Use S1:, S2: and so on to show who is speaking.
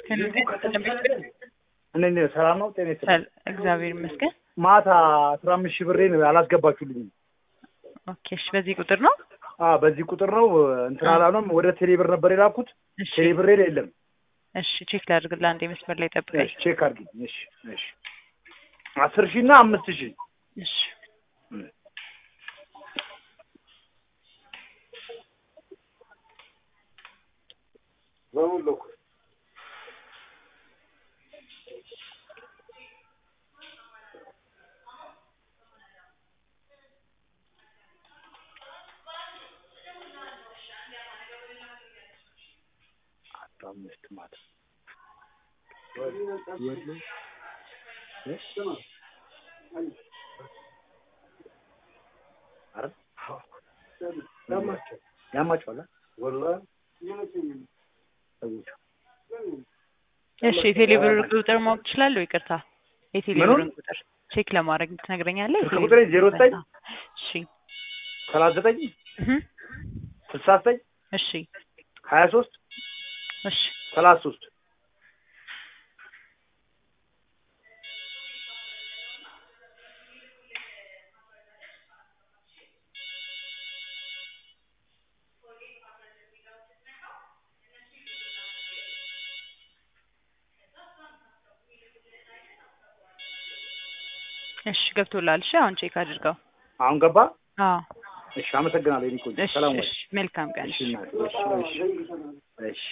S1: እኔ ሰላም ነው ጤና ይስጥልኝ።
S2: እግዚአብሔር ይመስገን።
S1: ማታ አስራ አምስት ሺህ ብሬን አላስገባችሁልኝም።
S2: ኦኬ እሺ፣ በዚህ ቁጥር ነው?
S1: አዎ በዚህ ቁጥር ነው እንትን አላለም። ወደ ቴሌ ብር ነበር የላኩት።
S2: እሺ
S1: ቴሌ ብሬ የለም።
S2: እሺ፣ ቼክ ላድርግልህ አንዴ መስመር ላይ ጠብቀኝ።
S1: እሺ ቼክ አድርጊኝ። እሺ እሺ አስር ሺህ እና አምስት ሺህ
S2: እሺ
S1: አምስት ማለት ያማቸዋል
S2: እሺ የቴሌ ብር ቁጥር ማወቅ ትችላለህ? ይቅርታ የቴሌ
S1: ምኑን?
S2: ብርን ቁጥር ቼክ ለማድረግ ትነግረኛለህ?
S1: ስልክ
S2: የቴሌ
S1: ቁጥሬ
S2: ብር
S1: ዜሮ ዘጠኝ
S2: እሺ
S1: ሰላሳ ዘጠኝ
S2: እህ
S1: ስልሳ ዘጠኝ
S2: እሺ
S1: ሀያ ሶስት
S2: እሺ
S1: ሰላሳ ሶስት
S2: እሺ ገብቶላል። እሺ አሁን ቼክ አድርገው።
S1: አሁን ገባ።
S2: አዎ
S1: እሺ አመሰግናለሁ። የእኔ ቆንጆ
S2: እሺ
S1: ሰላም ወይ።
S2: እሺ መልካም ቀን።
S1: እሺ
S2: እሺ
S1: እናቴ፣ እሺ እሺ እሺ